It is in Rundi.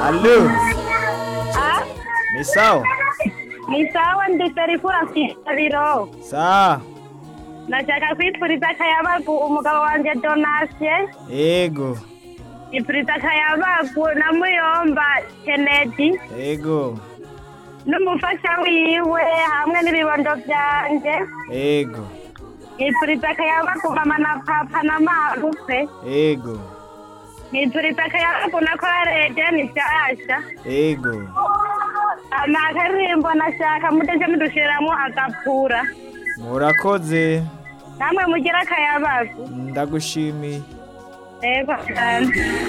Allo, Ah, ni sawa? ni sawa ndi Serifura Biro. Sawa. Ndashaka kwifuriza akayabagu umugabo wanje Donatien. Ego, Nifuriza akayabagu na Muyomba Kennedy. ego, N'umufasha wiwe hamwe n'ibibondo vyanje. ego, Nifuriza akayabagu mama na papa na marupe. ego, Nifuriza akayabagu na kwareje ni vyasha. ego. Ama akarimbo nashaka mudeje mudushiramwo agapura. Murakoze. Namwe mugira akayabagu. Ndagushimiye. Ego cyane.